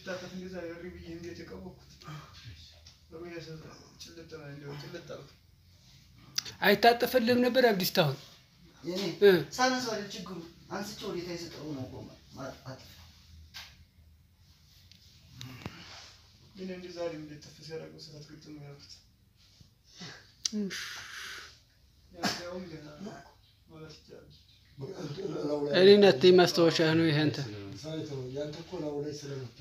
ልታጠፍ እንደዛ እሪ ብዬ እንዴት የቀበኩት በቆያ ሰ ጭልጥ ነው እንደው ጭልጥ አልኩ። አይታጠፈልህም ነበር አብዲስታ አሁን የኔ እ ሳነሳው አይደል ችግሩ አንስቼ ወዴት አይሰጠው ነው እኮ ማጥፋት ግን እንደ ዛሬ እንዴት ተፍ ሲያደርገው ስታት ግጥም ነው ያልኩት። ያው ገና ማለት ይቻላል። እኔ ናት ማስታወሻ ነው ይሄ አንተ ሳይቶ ያንተ እኮ ላዩ ላይ ስለመታ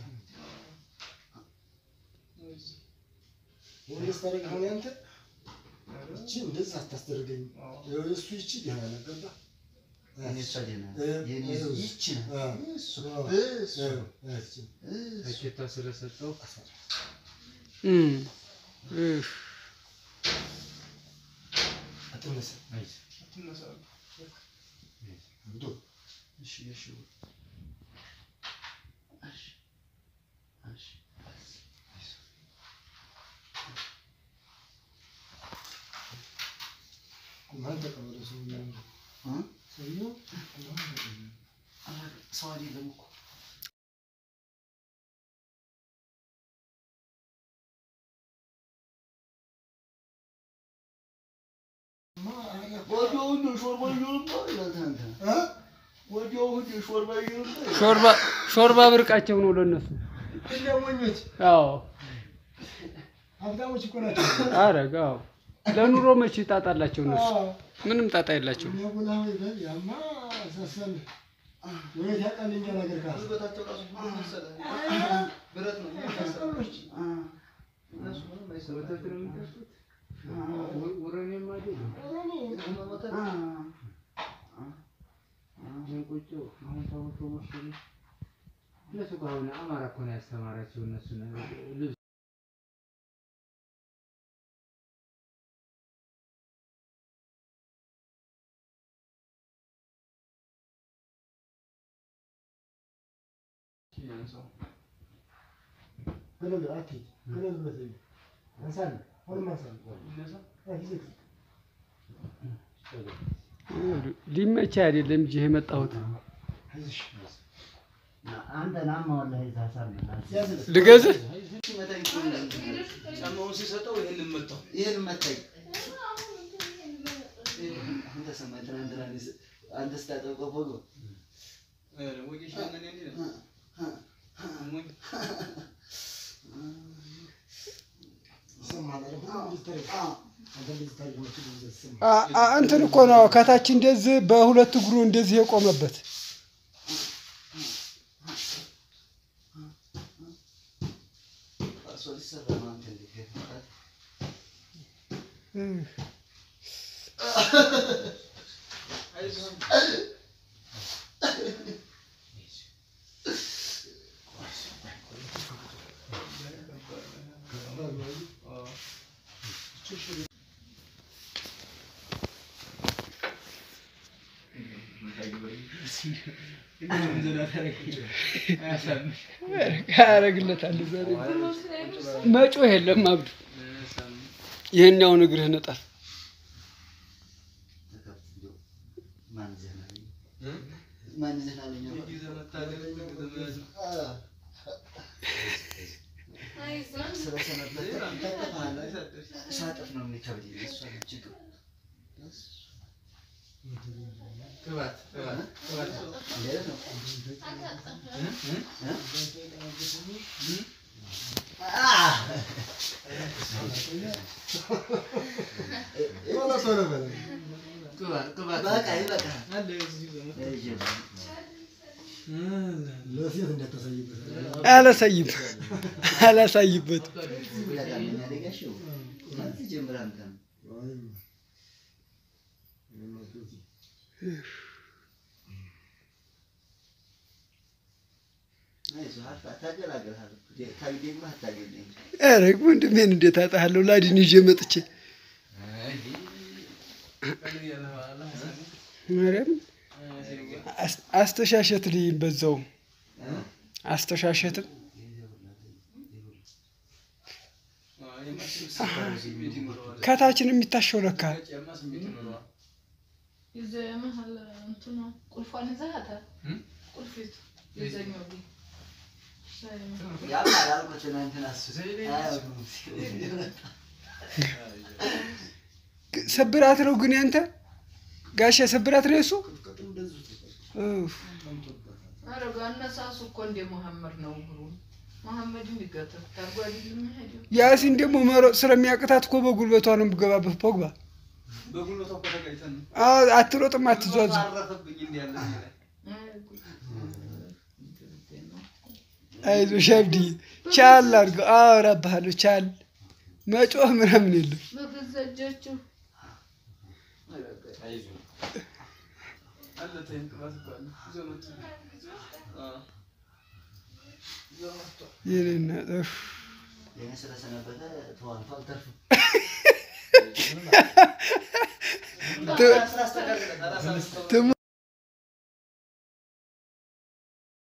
ወይስ ታደርግ አሁን ያንተ እቺ እንደዛ አታስደርገኝ። እሱ ይቺ ደህና ነው ገባ የኔ እሷ ደህና የኔ ይቺ ናት እሱ እሱ እሱ ታኬታ ስለሰጠው እም እህ አትነሳ አትነሳ አብዶ እሺ እሺ እሺ እሺ ማን ተቀበለ ሰውዬው እ ሰውዬው ማን ተቀበለ ሰው አይደለም እኮ ወዲያውኑ ሾርባ እየሆንኩ ይላል አንተ እ ወዲያውኑ ሾርባ እየሆንኩ ሾርባ ሾርባ ብርቃቸው ነው ለነሱ እንደ ሞኞች አዎ ሀብታሞች እኮ ናቸው። አረግ አዎ ለኑሮ መቼ ጣጣ አላቸው እነሱ አዎ ምንም ጣጣ የላቸው የሚያቡላ ይበል ያማ ሳሰል ወይት ያውቃል እኛ ነገር ካለ ጉልበታቸው ራሱ ብረት መሰለህ ብረት ነው የሚያሳስረው። እነሱ ምንም አይሰሩም። ወተት ነው የሚጠጡት። ውረኔም አይደለም እንቁጮ አሁን ተውቶ መሰለኝ እነሱ እኮ አሁን አማራ እኮ ነው ያስተማራቸው እነሱ ልብስ ገለል አትሂድ ገለል በተይ አንሳን ሁሉም አንሳን አትሂድ ሊመቻ አይደለም እንጂ የመጣሁት አይዞሽ አንተ ናማ ወላሂ ዛሳር ያዝልህ ልገዝህ ሲመታኝ ጫማውን ሲሰጠው ይሄንን መታው። ይሄን መታኝ አንተ ሰማይ ትናንትና እኔ ስ- አንተ ስታጠብቀው ፎቶ ኧረ ወጌሻ ነን እንዴ ነው? ሞኝ ይሰማሃል አይደል? ሁሉም እንደዚህ ታሪክ አንተ እንደዚህ ታሪክ ነው ሁሉ እንደዚህ ይሰማሃል። አ- አ- እንትን እኮ ነው ከታች እንደዚህ በሁለት እግሩ እንደዚህ የቆመበት እርሶ ሊሰራ ነው አንተ እንዴት ይፈታል? ያደርግለታል ዛሬ መጮህ የለም አብዱ ይህኛውን እግርህ ነጣል ተከፍቶ ማን ዘና አለኝ? ማን ዘና አለኝ? የጊዜ መታገል ዘመድ አ- ስለሰነበት ይታጠፋል። ሳጥፍ ነው የሚከብደኝ። እሷ ነች ችግሩ። ቅባት ቅባት ቅባት እንዴት ነው? አ- ቶሎ ቶሎ በለው። ቅባት ቅባት በቃ ይበቃል። አለ እዚህ ዘመድ እይ፣ ለሴት እንዳታሳይበት። አላሳይም አላሳይበት ይበቃል። እኛ ደጋሽው ከዚህ ጀምረህ አንተ ነው። አይ፣ የማትወጪ። አይዞህ አልፋ ታገላግልሃል እኮ። ደ- ካልገኘህ አታገኘኝም። ኧረ ወንድሜን እንዴት አጣሃለሁ ላዲን ይዤ መጥቼ ማርያም አስ- አስተሻሸት ልይም በዛውም አስተሻሸትም ከታችን የሚታሸው ለካ ይዘህ መሀል እንትኗ ቁልፏን ይዘሃታል? ቁልፊቱ የዛኛው ቤት ያም አላልኩትን እንትን እሱ አያውቅም። ስብራት ነው ግን ያንተ ጋሻ ስብራት ነው የሱ ቅጥቅጡ እንደዚሁ ተቀ- ኡፍ። ተቀምጦበታል። ኧረ አነሳሱ እኮ እንደ መሐመድ ነው እግሩ። መሐመድ የሚገተት ታርጓ አይደለም የሚሄደው። ያሲን ደግሞ መሮጥ ስለሚያቅታት እኮ በጉልበቷ ነው የምገባበት ፖግባ በጉልበቷ እኮ ተጋጭተን ነው። አዎ፣ አትሮጥም አትዟዝ አረፈብኝ እንዲህ ያለ ነገር። አይ ጉድ። እንትን ነው። አይዞሽ አብድዬ ቻል አድርገው አወራብሃለሁ ቻል መጮህ ምናምን የለም በገዛ እጃችሁ ኧረ ጉድ። አለ ተይኝ፣ ቅባት እኮ አለ። ይዘው መጡ። አዎ። ይዘው መጡ። የኔ እናት ኡፍ። የኔ ስለሰነበተ ተዋልቶ አልተርፍም። ት- ስራ አስተካክለን፣ ኧረ ስራ አስተካክለን። ትሙ